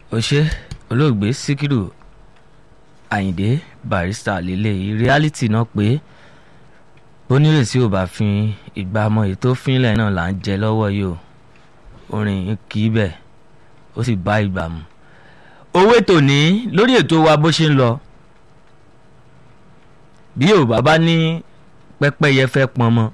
ó ṣe olóògbé síkírù àyìndé barista lélẹ́yìí reality náà pé onírèsí ò bá fi ìgbà mọ èyí tó fínlẹ̀ náà là ń jẹ lọ́wọ́ yìí o orin kì í bẹ̀ ó sì bá ìgbà mu owó ètò ní lórí ètò wa bó ṣe ń lọ bí yorùbá bá ní pẹ́pẹ́yẹ fẹ́ pọn mọ́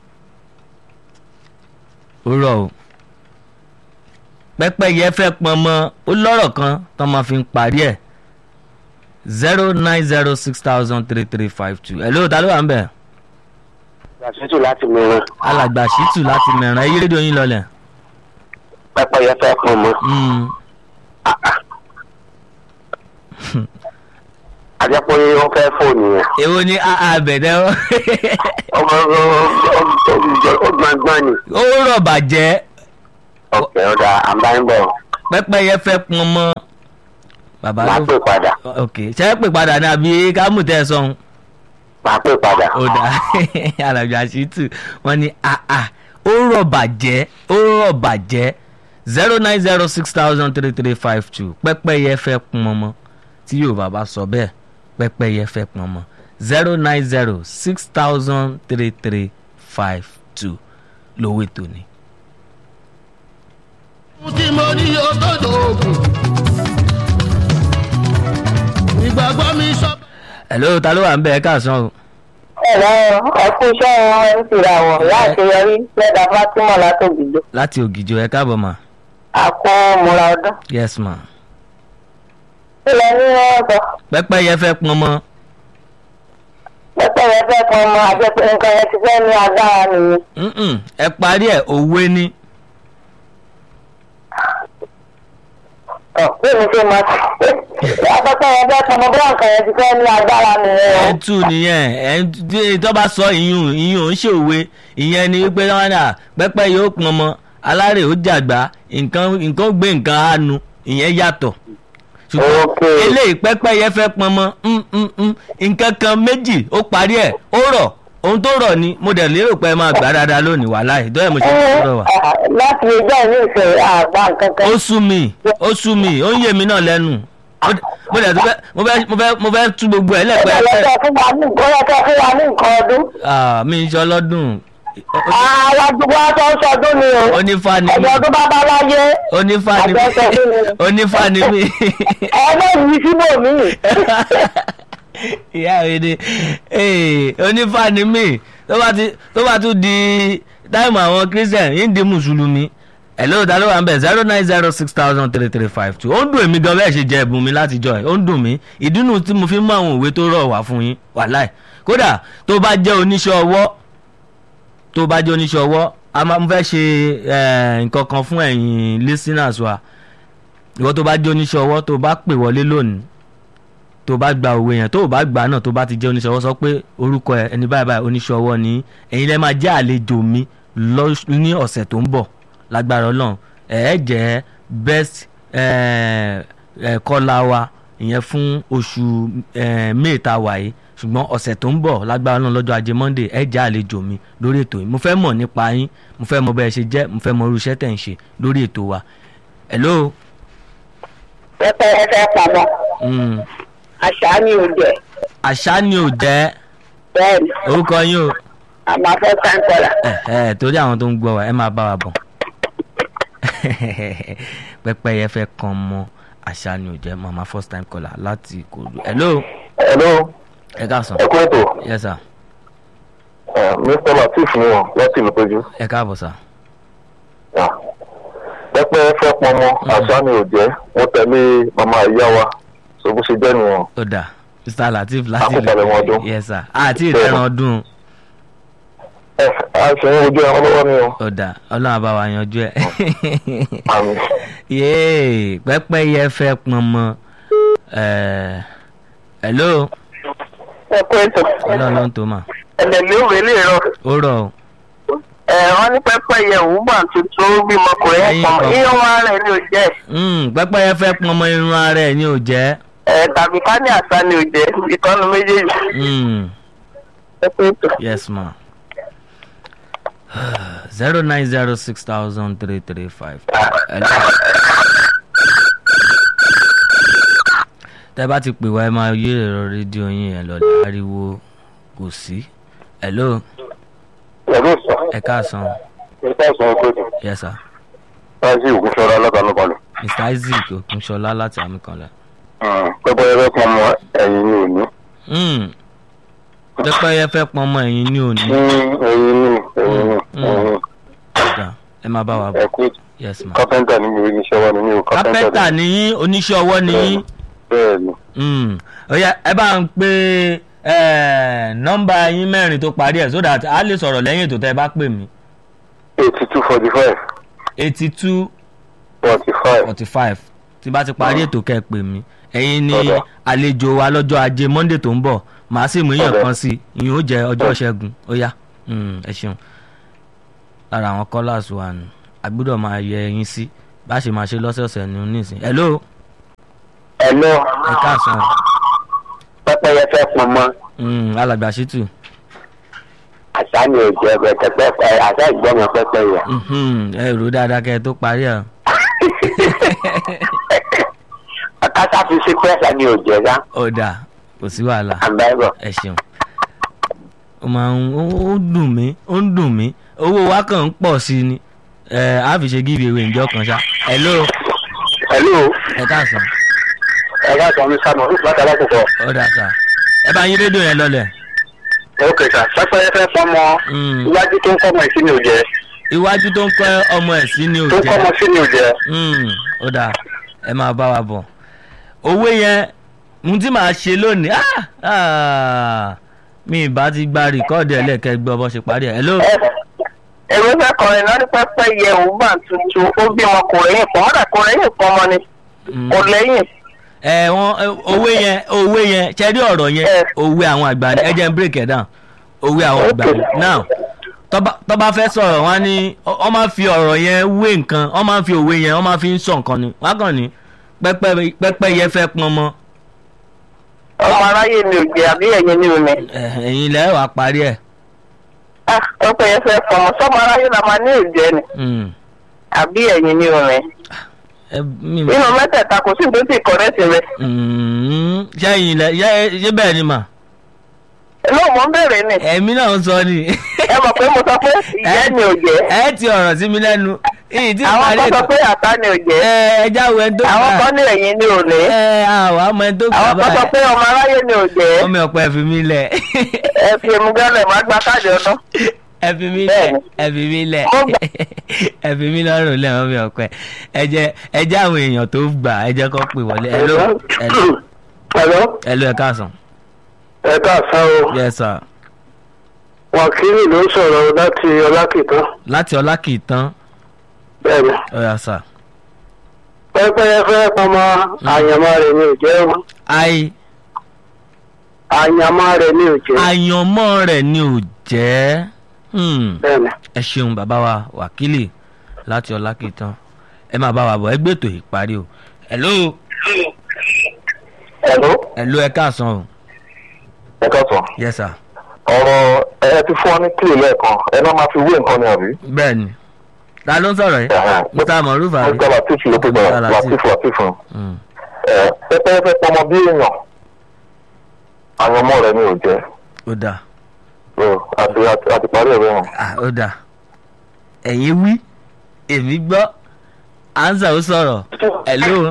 ó rọ̀ o pẹ́pẹ́yẹ fẹ́ pọn mọ́ ó lọ́rọ̀ kan tó máa fi ń parí ẹ̀ zero nine zero six thousand three three five two ẹ̀ lóòótá ló wà ń bẹ̀. Gbàsítù láti mìíràn. alàgbà ṣìtù láti mẹ̀ràn ẹ yí rédíò yín lọlẹ̀. Pẹ́pẹ́yẹ fẹ́ pọn mọ́. Mm. Àjẹpọ̀ ó fẹ́ fóònù yẹn. èwo ni àbẹ̀dẹ̀ ó Ọmọ ó gbọ̀ngbọ̀n ni. ó rọ̀ bàjẹ́ Ọ̀kẹ́ ọ̀dà àbáyébọ̀. pẹ́pẹ́yẹ fẹ́ pọn mọ́. bàbá Màá ló pè padà. ok ṣe é pè padà ní àbí kámú tẹ́ ẹ sọ̀hún. Màá pè padà. ó dà alàgbà ṣìtù wọ́n ní àà ó rọ̀ bàjẹ́ ó rọ̀ bàjẹ́ zero nine zero six thousand three three five two pẹ́pẹ́yẹ fẹ́ pọn mọ́ tí yorùbá bá sọ bẹ́ẹ̀ pẹ́pẹ́yẹ fẹ́ pọn mọ́ zero nine zero six thousand three three five two lówó ètò ni. tí mo ní o tó dòògùn. ìgbàgbọ́ mi sọ. hello ta ló wà ń bẹ ẹ káàsán o. ẹ̀rọ ẹ̀kú iṣẹ́ wọn ń tira wọ̀ láti yọrí lẹ́dà fátímọ̀ látògbìdó láti ògìjọ ẹ káàbọ̀ mà àpò múra ọdún. yes ma. ilẹ̀ ní wọ́n sọ pẹ́pẹ́yẹ fẹ́ pọn mọ́ pẹ́pẹ́ yẹn fẹ́ kan ọmọ àjẹpẹ́ nǹkan yẹn ti fẹ́ ní agbára nìyẹn. Mm-mm, ẹ parí ẹ òwe ni ọ̀ bí mi ṣe mọ̀ sí pẹ́pẹ́ yẹn fẹ́ kan ọmọ bí nǹkan yẹn ti fẹ́ ní agbára ẹ nìyẹn. ń tù nìyẹn ẹ ń tí tó bá sọ ìyún ìyún ò ń ṣe òwe ìyẹn ni wípé wọn dà pẹ́pẹ́ yóò pọn mọ́ alárè ó jàgbá nǹkan nǹkan gbé nǹkan àánú ìyẹn yàtọ̀ ṣùgbọ́n Okay. eléyìí pẹ́pẹ́yẹ fẹ́ pọn mọ́ mm, mm, mm, nǹkan kan méjì ó parí ẹ̀ ó rọ̀ ohun tó rọ̀ ni mo dẹ̀ lérò pé ẹ máa gbà dáadáa lónìí wàhálà ìdọ́ ẹ̀ mo ṣe ń rọ̀ wá. láti ẹjọ́ ìlú ìfẹ́ àgbà nǹkan kan. ó sú mi ó sú mi ó ń yé mi náà lẹ́nu Mo- mo dẹ̀ tún fẹ́ mo fẹ́ mo fẹ́ mo fẹ́ tú gbogbo ẹ̀ lẹ́pẹ́ ọ̀yọ̀kẹ́ fún wa ní ọ̀yọ̀kẹ́ fún wa ní nǹkan ọdún. mi ń ṣe ọlọ́dún àwọn àdúgbò aṣọ ọ̀ṣọ́dún ni o. onífà ni ẹ̀jọ̀ mí ọdún bàbá láyé. onífà ni mí Àjọṣe fún mi. onífà ni mí ẹ̀ẹ́dẹ́ yìí síbò mí. ìyá mi ni ee, onífà ni mí tó bá ti tó bá tún di táìmù àwọn christian yìí ń di mùsùlùmí hello ta ló wà ń bẹ̀ zero nine zero six thousand three three five two ó ń dùn èmi gan bẹ́ẹ̀ ṣe jẹ ẹ̀bùn mi láti jọ ẹ̀ ó ń dùn mí ìdùnnú tí mo fi ń mú àwọn òwe tó rọ̀ wá fún yín wàláì kódà tó bá jẹ́ oníṣẹ́ ọwọ́ tó bá jẹ́ oníṣẹ́ ọwọ́ a máa ń fẹ́ ṣe eh, nǹkan kan fún ẹ̀yin listeners wa ìwọ tó bá jẹ́ oníṣẹ́ ọwọ́ tó bá pè wọlé lónìí tó bá gba òwe yẹn tó bá gbà náà tó bá ti jẹ́ oníṣẹ́ ọwọ́ sọ pé orúkọ ẹ ẹni báyìí báyìí oníṣẹ́ ọwọ́ ni ẹ̀yin lẹ́ máa jẹ́ àlejò mi lọ́- ní ọ̀sẹ̀ tó ń bọ̀ lágbára ọlọ́run ẹ̀ ẹ́ jẹ́ best eh, eh, kọ́lá wa ìyẹn fún oṣù eh, may ta wà yìí ṣùgbọ́n ọ̀sẹ̀ tó ń bọ̀ lágbára ọlọ́run lọ́jọ́ ajé monday ẹ̀ jẹ́ àlejò mi lórí ètò yìí mo fẹ́ mọ̀ nípa yín mo fẹ́ mọ̀ bẹ́ẹ̀ ṣe jẹ́ mo fẹ́ mọ̀ irú iṣẹ́ tẹ̀ ń ṣe lórí ètò wa hello. pẹ́pẹ́ yẹn fẹ́ pamọ́ Mm. àṣà ni ò jẹ́ àṣà ni ò jẹ́ bẹ́ẹ̀ ni orúkọ yín o àmọ́ fẹ́ sáńkọ́là. ẹ ẹ torí àwọn tó ń gbọ́ wa ẹ máa bá wa bọ̀ pẹ́pẹ́yẹ fẹ́ kan mọ́ àṣà ni ò jẹ́ mama first time caller láti Ìkòròdú hello Hello, ẹ káàsán ẹ kú ètò. yes sir Eh, Mr. Latif ni wọn láti ìlú péjú. ẹ káàbọ̀ sir Ah. Pẹ́pẹ́ fẹ́ pọn mọ́, àṣà ni ò jẹ́. Mo tẹ̀lé màmá ìyá wa. So bó ṣe jẹ́ nìyẹn. ó dà mr lateef láti Àkókò ẹ̀wọ̀n ọdún. yes sir àti ìrẹ́ràn ọdún Ẹ a ṣe ń wojú ẹran lọ́wọ́ ni o. ó dà ọlọ́run àbá wa yanjú ẹ̀ Àmì. yéè pẹ́pẹ́yẹ fẹ́ pọn mọ́ ẹ̀ hello ẹ kú ètò ọlọ́run ló ń tó mà ẹ̀lẹ́ mi ò wélé rọ. ó rọ̀ o. ẹ wọ́n ní pẹ́pẹ́ yẹ òwúgbà tuntun ó bímọ ọkùnrin Ẹyin ẹ̀pọ̀n kan. iye wọn ara ẹ̀ ni ò jẹ́ Mm, pẹ́pẹ́yẹ fẹ́ pọn ọmọ irun ara ẹ̀ ní ò jẹ́ ẹ tàbí ká ní àṣà ni ò jẹ́ ìtọ́nu méjèèjì. Mm, ẹ kú ètò. yes ma zero nine zero six thousand three three five. tẹ́ bá ti pè wá ẹ máa yí ẹ̀rọ rédíò yín yẹn lọ́lẹ̀ ariwo kò sí hello pẹ̀lú sọ ẹ káàsán nípa ìsìn ìgbòdì yes sir láti ògúnṣọ́ra lọ́gàlọ́gàlọ́ mr isaac okunṣọlá láti amíkanlá. pẹ́pẹ́ ẹgbẹ́ kan mọ ẹ̀yìn ní òní Hmm. pẹ́pẹ́yẹ fẹ́ pọn ọmọ ẹ̀yìn ní òní ẹ̀yìn ní ẹ̀yìn ní ẹ̀yìn ọ̀dà ẹ máa bá wa bọ̀ ẹ̀kú yes ma. kápẹ́ńtà ní mi ò ní iṣẹ́ wá ní mi ò kápẹ́ntà kápẹ́ńtà ní ní oníṣẹ́ ọwọ́ ní bẹ́ẹ̀ ni Hmm. ó yá ẹ bá ń pe eh, nọ́mbà yín mẹ́rin tó parí ẹ̀ so that a lè sọ̀rọ̀ lẹ́yìn ètò tẹ́ ẹ bá pè mí eighty two forty five eighty two forty five forty five tí bá ti parí ètò kẹ́ ẹ pè mí ẹ̀yin ni Ọ̀dà. àlejò wa lọ́jọ́ ajé monday tó ń bọ̀ màá sì mú yàn Ọ̀dà. kan sí i ìyẹn ó jẹ́ ọjọ́ ṣẹ́gun ó yá Hmm, ẹ ṣeun lára àwọn callers wa nù a gbọ́dọ̀ máa yẹ ẹyin sí bá a ṣe máa ṣe lọ́sọ̀ọ̀sẹ̀ ní onísìn hello ẹ̀lọ́ ẹ káàsán pẹ́pẹ́ yẹ fẹ́ pọn mọ́ Hmm, alàgbà ṣítù àṣà ni ò jẹ́ pẹ́pẹ́ àṣà ìgbọ́mọ pẹ́pẹ́ yẹ. Mhm, ẹ rò ó dáadáa kẹ́ ẹ tó parí ẹ̀ kásá fi sí pẹ́sà ni ò jẹ́ sá ọ̀dà kò sí wàhálà àbáyọ̀. ẹ ṣeun ó máa ń ó ó dùn mí ó ń dùn mí owó wa kàn ń pọ̀ sí i ni ẹ á fi ṣe give away ǹjọ́ kan ṣá hello ẹ̀lú ẹ káàsán ẹ̀rọ àtọ̀ mi sánú ọdún láti alákòókò. ọ̀dà sà ẹ bá yín rédíò yẹn lọlẹ̀ ok sà pẹ́pẹ́ yẹ fẹ́ pọn mọ́ Mm. iwájú tó ń kọ́ ọmọ ìsí ni ò jẹ́ iwájú tó ń kọ́ ọmọ ẹ̀ sí ni ò tó ń kọ́ ọmọ jẹ́ sí ni ò jẹ́. Mm, ó dáa ẹ máa bá wa bọ̀ owó yẹn ohun tí màá ṣe lónìí ah, ah, mi ì bá ti gba rìkọ́ọ̀dì ẹlẹ́ẹ̀kẹ́ gbọ́ bó ṣe parí ẹ̀ hello èmi fẹ́ kọrin náà ní pẹ́pẹ́ yẹ òun bá tuntun ó bí wọn kò rẹ́yìn pọ̀ mọ́dà kò rẹ́yìn pọ̀ mọ́ ni Mm. kò lẹ́yìn. ẹ wọn ẹ, òwe yẹn òwe yẹn ṣẹ́rí ọ̀rọ̀ yẹn Ẹ. òwe àwọn àgbà ni ẹ jẹ́ n break ẹ̀ down òwe àwọn àgbà ni now tọ́ba tọ́ba fẹ́ sọ̀rọ̀ wọn ni wọ́n máa fi ọ̀rọ̀ yẹn wé nǹkan wọ́n máa fi òwe yẹn wọ́n máa fi ń sọ nǹkan ni wọ́n á kàn ní pẹ́pẹ́ pẹ́pẹ́ yẹn fẹ́ pọn mọ́ ọmọ aráyé mi ò jẹ àbí ẹ̀yin ni ò ní. ẹ, ẹ̀yin lẹ́ wàá parí ẹ̀ Ah, pẹ́pẹ́ yẹn fẹ́ fọmọ sọmọ aráyé la máa ní ìjẹ ni Mm. àbí ẹ̀yin ni ò ní. ẹ mi nínú mẹ́tẹ̀ẹ̀ta kò sí ní tó ti kọ̀rẹ́tì rẹ. Mm, ṣé ẹ̀yin lẹ ṣé ṣé bẹ́ẹ̀ ni mà lóò mọ̀ ń bèrè ni ẹ̀mí náà ń sọ ni ẹ mọ̀ pé mo sọ pé ìyẹ́ ni ò jẹ́ ẹ ti ọ̀rọ̀ sí mi lẹ́nu ìyí tí àwọn parí kan sọ ètò pé àtá ni ò jẹ́ ẹ ẹ jáwé ẹni tó àwọn gbà kan ní ẹ̀yin ni ò ní ẹ àwọn ọmọ ẹni tó gbà àwọn kan sọ báyìí pé ọmọ aráyé ni ò jẹ́ ọmọ ọ̀pẹ ẹ fi mí lẹ̀ ẹ fi emu gánlẹ̀ má gba káàdì ọdún. ẹ fi mí lẹ̀ Bẹ́ẹ̀ni. ẹ fi mí lẹ̀ Mo gbà. ẹ fi mí lọ́rùn lẹ̀ ọmọ ọ̀pẹ ẹ jẹ́ ẹ jẹ́ àwọn èèyàn tó gbà ẹ jẹ́ kó pè wọlé ẹ ló ẹ ló ẹ̀lọ́ ẹ ló ẹ káàsán ẹ káàsán o yes sir wákìlì ló ń sọ̀rọ̀ láti ọlákìtàn láti ọlákìtàn bẹ́ẹ̀ ni ọ̀yà sà pẹ́pẹ́ yẹ fẹ́ pọn mọ́ àyànmọ́ rẹ̀ ni ò jẹ́ o. àì àyànmọ́ rẹ̀ ni ò jẹ́ àyànmọ́ rẹ̀ ni ò jẹ́ Hmm. bẹ́ẹ̀ ni. ẹ ṣeun bàbá wa wákìlì láti ọlákìtàn ẹ máa bá wa bọ̀ ẹ gbé ètò ìparí o hello ẹ̀lọ́ hello ẹ káàsán o ẹ káàsán yes sir ọ̀rọ̀ ẹ ti fún ọ ní kílè lẹ́ẹ̀kan ẹ náà máa fi wé nǹkan ni àbí. bẹ́ẹ̀ ni ta ló ń sọ̀rọ̀ yìí mr moruf àbí mr latif ló pè Mr. bẹ́ẹ̀ Lateef. latif latif Hmm. ẹ pẹ́pẹ́ yẹ fẹ́ pọn mọ́ bí èèyàn àyànmọ́ rẹ̀ ni ò jẹ́ ó dà o àti àti àti parí ẹ̀rọ wọn. ah ó dà ẹ̀yin wí èmi gbọ́ ansa ó sọ̀rọ̀ hello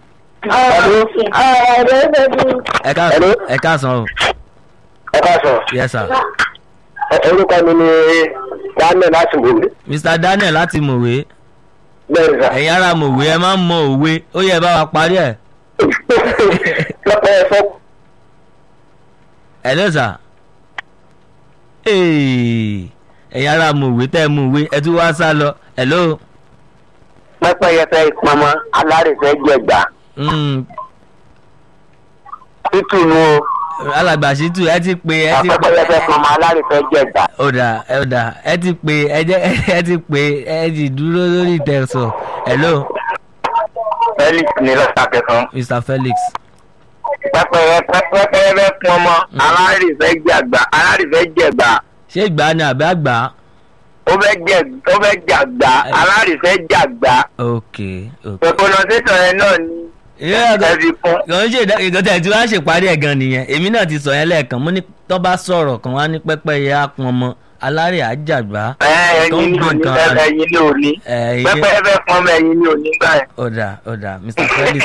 ẹ káàsán Hello? ẹ káàsán o ẹ káàsán yes sir orúkọ mi ni daniel láti wòlé mr daniel láti mòwe bẹ́ẹ̀ ni sà. ẹ̀yin ará mòwe ẹ máa ń mọ òwe ó yẹ bá wa parí ẹ̀ pẹ́pẹ́ yẹ fẹ́ hello sir Hey, ẹ̀yin ará mòwe tẹ́ ẹ mòwe ẹ tún wá sá lọ hello pẹ́pẹ́ yẹ fẹ́ pamọ́ alárìífẹ́ jẹ̀gbà Mm, títù nu o alàgbà ṣítù ẹ ti pè ẹ ti pẹ́pẹ́ yẹ fẹ́ pamọ́ alárìífẹ́ jẹ̀gbà. ọ̀dà ọ̀dà ẹ ti pè ẹ jẹ́ ẹ ti pè ẹ ti dúró lórí ìtẹ̀sọ̀ hello felix ní lọ́sà kẹsàn-án. mr felix pẹ́pẹ́ yẹ pẹ́pẹ́ yẹ fẹ́ pamọ́ alárìífẹ́ jẹ̀gbà alárìífẹ́ jẹ̀gbà ṣé ìgbà ni àbí àgbà ó fẹ́ jẹ̀ ó fẹ́ jàgbà alárìífẹ́ jàgbà. ok ok pronunciation yẹn náà ni ìyá ẹ fi kún. kò ń ṣe ìgbà tí wọ́n á ṣèparí ẹ̀ gan nìyẹn èmi náà ti sọ yẹn lẹ́ẹ̀kan mo ní tó bá sọ̀rọ̀ kan wá ní pẹ́pẹ́yẹ á pọn ọmọ alárè àjàgbá ẹ tó ń ẹyin ní gbọ̀n òní kan ẹyin ní òní ẹ̀ pẹpẹ ẹ fẹ pọn ọmọ ẹyin ní òní gbà yẹn. ọ̀dà ọ̀dà Mr Felix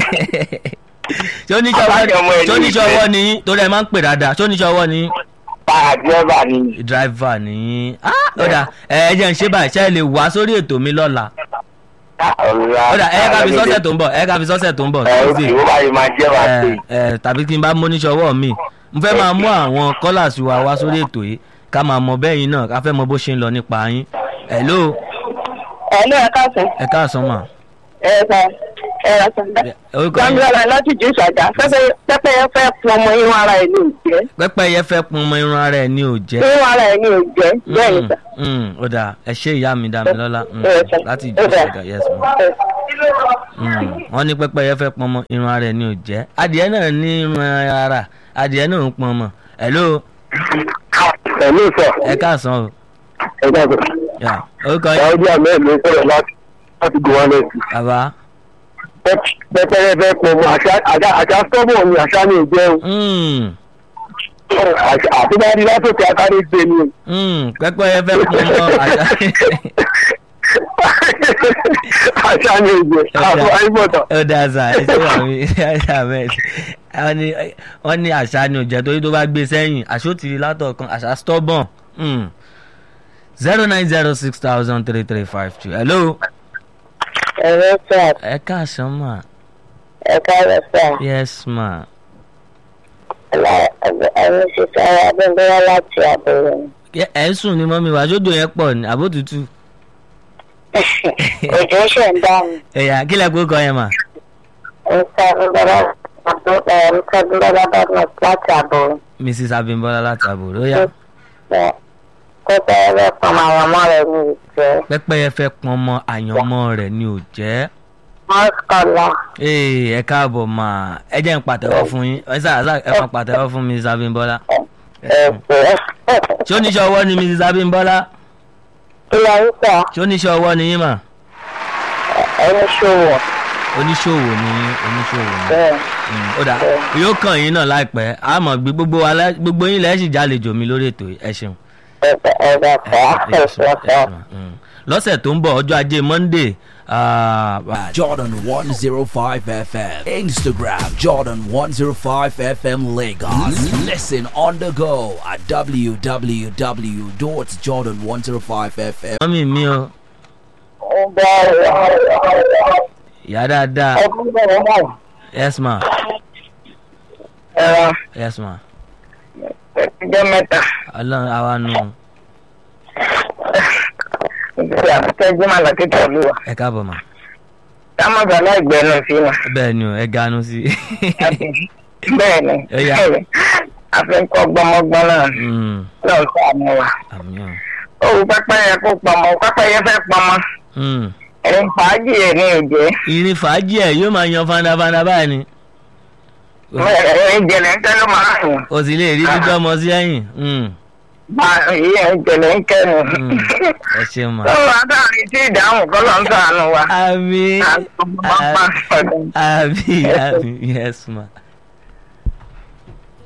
ṣé Àbájọ ọmọ oníṣọwọ́ ẹni ṣé oníṣọwọ́ ni yín torí ẹ máa ń pè dáadáa ṣé oníṣọwọ́ ni yín báà dírẹ́bà ni. driver ni yín Ah, ọ̀dà ẹ ẹ jẹ́ ń ṣe báyìí ṣe é lè wá sórí ètò mi lọ́la ọ̀dà ẹ ká fi sọ́sẹ̀ tó ń bọ̀ ẹ ká fi sọ́sẹ̀ tó ń bọ̀ ẹ ó Tuesday. sì ó báyìí máa jẹ́ wá sí. ẹ ẹ tàbí kí n bá móníṣọwọ́ mi mo fẹ́ máa mú àwọn kọ́làsì wa wá sórí ètò yìí ká máa mọ bẹ́ẹ̀ yín náà ká fẹ́ mọ bó ṣe ń lọ nípa yín hello ẹ ló ẹ káàsán ẹ káàsán mà ẹ sọ ẹ rà sọ orúkọ yín gbàngbàlà láti jù ìṣàjà pẹpẹ yẹn fẹ́ fún ọmọ irun ara ẹ̀ ní òjẹ́ pẹ́pẹ́yẹ fẹ́ pọn ọmọ irun ara ẹ̀ ní òjẹ́ irun ara ẹ̀ ní òjẹ́ bẹ́ẹ̀ ni sà. Mm, mm, ó dà ẹ ṣe ìyá mi dá mi lọ́lá mm, Yes, sir. láti Yes, ìjọ sir. ṣẹ̀gà yes ma Mm, wọ́n ní pẹ́pẹ́yẹ fẹ́ pọn ọmọ irun ara ẹ̀ ní òjẹ́ adìẹ náà ní irun ara adìẹ náà ń pọn ọmọ hello ẹ̀mí sọ ẹ káàsán o ẹ dàgbà Yeah, orúkọ yín sáwọ́dí àmì ẹ̀mí sọ̀rọ̀ láti láti gòwá lẹ́sìn. bàbá pẹpẹrẹ fẹ́ pọ̀ mọ́ àṣà àṣà àṣà sọ́bọ̀ ni àṣà ní ìjẹ́ o. Mm, Àṣà- àtúbárí lásòkè àkárí gbé ni o. mm, pẹ́pẹ́yẹ fẹ́ pọn ọmọ àṣà àṣà ní ìjẹ́ àbọ̀ àìbọ̀tọ̀. ó dáa sà ẹ ṣe wà mí ṣe àmẹ́ wọ́n ní wọ́n ní àṣà ni òjẹ́ torí tó bá gbé sẹ́yìn àṣòtì látọ̀kan àṣà stubborn zero nine zero six thousand three three five two hello ẹ̀rọ sà ẹ káàsán mà ẹ káàrọ̀ sà yes ma ẹni ṣe sára abẹ́ńdọ́wá láti àbúrò Ẹ- ẹ ń sùn ní mọ́mí wa sódò yẹn pọ̀ ní àbótútù òjò ṣe ń dáhùn ẹ̀yà kílẹ̀ kó kọ yẹn mà ń sá gbọ́dọ̀ ń sá gbọ́dọ̀ badmus láti àbúrò mrs abimbola láti àbúrò ó yá pẹpẹ ẹgbẹ́ kan àwọn ọmọ rẹ̀ ní ìjẹ́ pẹ́pẹ́yẹ fẹ́ pọn ọmọ àyànmọ́ rẹ̀ ní òjẹ́ mọ́sálà ee ẹ káàbọ̀ mà ẹ jẹ́ ń pàtẹ́wọ́ fún yín ẹ sáà sáà ẹ máa pàtẹ́wọ́ fún mrs abimbola ẹ̀fẹ̀ ṣé oníṣẹ́ ọwọ́ ni mrs abimbola ilé ayíṣà ṣé oníṣẹ́ ọwọ́ ni yín mà ẹni ṣòwò oníṣòwò ni yín oníṣòwò ni bẹ́ẹ̀ Mm, ó dà yóò kàn yín náà láìpẹ́ àmọ́ gbé gbogbo wa lá- gbogbo yín lẹ́ẹ̀ sì jálejò mi lórí ètò yìí. ẹ ṣeun. ẹ̀fẹ̀ ẹ̀fẹ̀ Ẹ ṣeun, ẹ ẹ̀fẹ̀ ṣeun, mm. lọ́sẹ̀ tó ń bọ̀ ọjọ́ ajé monday ah, Jordan 105 FM. Instagram Jordan 105 FM Lagos. Listen on the go at www.jordan105fm. mọ́mí mi o ìyá dáadáa yes ma ẹ̀rọ yes ma ẹ̀jẹ̀ mẹ́ta ọlọ́run àwa nù ìgbésẹ̀ àtẹ́jú máa lọ kíkọ́ olúwa ẹ káàbọ̀ mà táwọn bàbá ìgbẹ́nu sí wọn. bẹ́ẹ̀ ni o ẹ ganu sí bẹ́ẹ̀ ni Ó yá. àfikọ́ gbọmọgbọ́n náà Mm, náà sàánú wa. àmì o òwú pẹ́pẹ́ yẹ kó pamọ́ pẹ́pẹ́ yẹ fẹ́ pamọ́ Mm. ẹ̀rín fàájì ẹ̀ ní ìjẹ́ ìrìn fàájì ẹ̀ yóò máa yan fandafanda báyìí ni ẹ̀rín jẹ̀lẹ̀ ń tẹ́lẹ̀ máa yàn o sì lè rí dídọ́ ọmọ sí ẹ̀yìn Mm, bá ìyẹn jẹ̀lẹ̀ ń kẹ́nu. mm. ẹ ṣeun mà. lọ́wọ́ adáàrin tí ìdáhùn kọ́ ló ń sàánú wa. àmì àgbọ̀n máa ń pàdé. àmì àmì yes ma.